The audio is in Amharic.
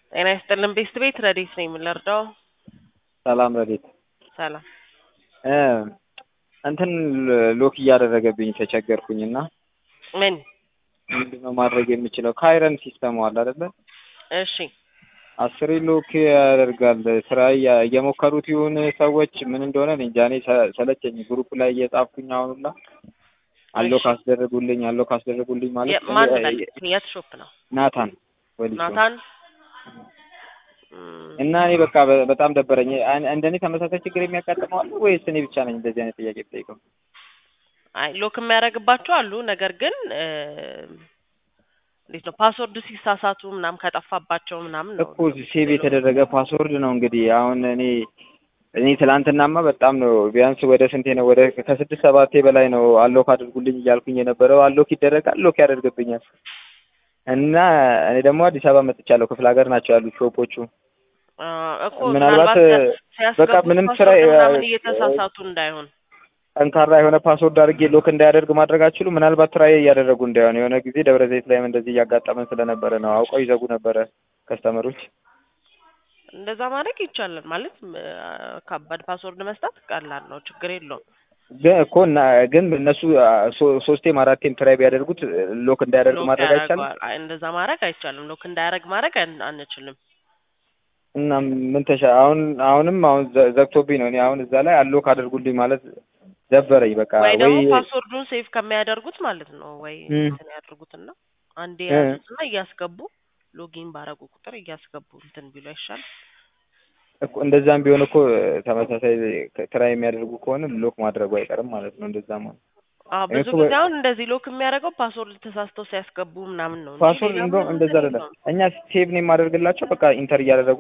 ጤና ይስጥልን ቤስት ቤት ረዴት ነኝ የምንረዳው። ሰላም ረዴት ሰላም እ እንትን ሎክ እያደረገብኝ ተቸገርኩኝ እና ምን? ምንድነው ማድረግ የምችለው? ካይረን ሲስተሙ አለ አይደለ? እሺ አስሬ ሎክ ያደርጋል። ስራ እያ- እየሞከሩት ይሁን ሰዎች ምን እንደሆነ እኔ እንጃ። እኔ ሰ- ሰለቸኝ። ግሩፕ ላይ እየጻፍኩኝ አሁኑላ አሎክ እሺ። አስደረጉልኝ አሎክ አስደረጉልኝ ማለት የ- ማን እኔ- በል- የት ሾፕ ነው? ናታን ወሊሶ ናታን እም፣ እና እኔ በቃ በ- በጣም ደበረኝ። አን- እንደኔ ተመሳሳይ ችግር የሚያጋጥመው አለ ወይስ እኔ ብቻ ነኝ እንደዚህ አይነት ጥያቄ የምጠይቀው? አይ ሎክ የሚያደርግባቸው አሉ። ነገር ግን እ፣ እንዴት ነው ፓስወርድ ሲሳሳቱ ምናምን ከጠፋባቸው ምናምን ነው እኮ ሴቭ የተደረገ ፓስወርድ ነው እንግዲህ አሁን እኔ እኔ ትላንትናማ በጣም ነው ቢያንስ ወደ ስንቴ ነው ወደ ከስድስት ሰባቴ በላይ ነው አሎክ አድርጉልኝ እያልኩኝ የነበረው አሎክ ይደረጋል ሎክ ያደርግብኛል እና እኔ ደግሞ አዲስ አበባ መጥቻለሁ ክፍለ ሀገር ናቸው ያሉት ሾፖቹ አ፣ እኮ ምናልባት ምናልባት በቃ ሲያስገቡት ምንም ስራ ፓስወርድ ምናምን እየተሳሳቱ እንዳይሆን ጠንካራ የሆነ ፓስወርድ አድርጌ ሎክ እንዳያደርግ ማድረግ አትችሉ ምናልባት ትራይ እያደረጉ እንዳይሆን የሆነ ጊዜ ደብረ ዘይት ላይም እንደዚህ እያጋጠመን ስለነበረ ነው አውቀው ይዘጉ ነበረ ከስተመሮች እንደዛ ማድረግ ይቻላል። ማለት እ፣ ከባድ ፓስወርድ መስጠት ቀላል ነው፣ ችግር የለውም። ግን እኮ እና ግን እነሱ አ፣ ሶ- ሶስቴም አራቴም ትራይ ቢያደርጉት ሎክ እንዳያደርግ ሎክ ማድረግ አይቻልም ያደርገዋል። አይ፣ እንደዛ ማድረግ አይቻልም። ሎክ እንዳያደርግ ማድረግ አን- አንችልም። እና ምን ተሻ አሁን አሁንም አሁን ዘ- ዘግቶብኝ ነው። እኔ አሁን እዛ ላይ አሎክ አድርጉልኝ ማለት ደበረኝ። በቃ ወይ ደግሞ ወይ ፓስወርዱን ሴቭ ከሚያደርጉት ማለት ነው ወይ እም። እንትን ያድርጉትና አንዴ እ። ያዙትና እያስገቡ ሎጊን ባረጉ ቁጥር እያስገቡ እንትን ቢሉ አይሻል? እኮ እንደዛም ቢሆን እኮ ተመሳሳይ ትራይ የሚያደርጉ ከሆነ ሎክ ማድረጉ አይቀርም ማለት ነው። እንደዛም ሆነ አዎ እኔ ብዙ እኮ ጊዜ አሁን እንደዚህ ሎክ የሚያደርገው ፓስወርድ ተሳስተው ሲያስገቡ ምናምን ነው እንጂ ፓስወርድ ሌላ እንደውም ምንም እንደዛ እንትን አይደለም። የለውም። እኛ ሴቭ ነው የማደርግላቸው። በቃ ኢንተር እያደረጉ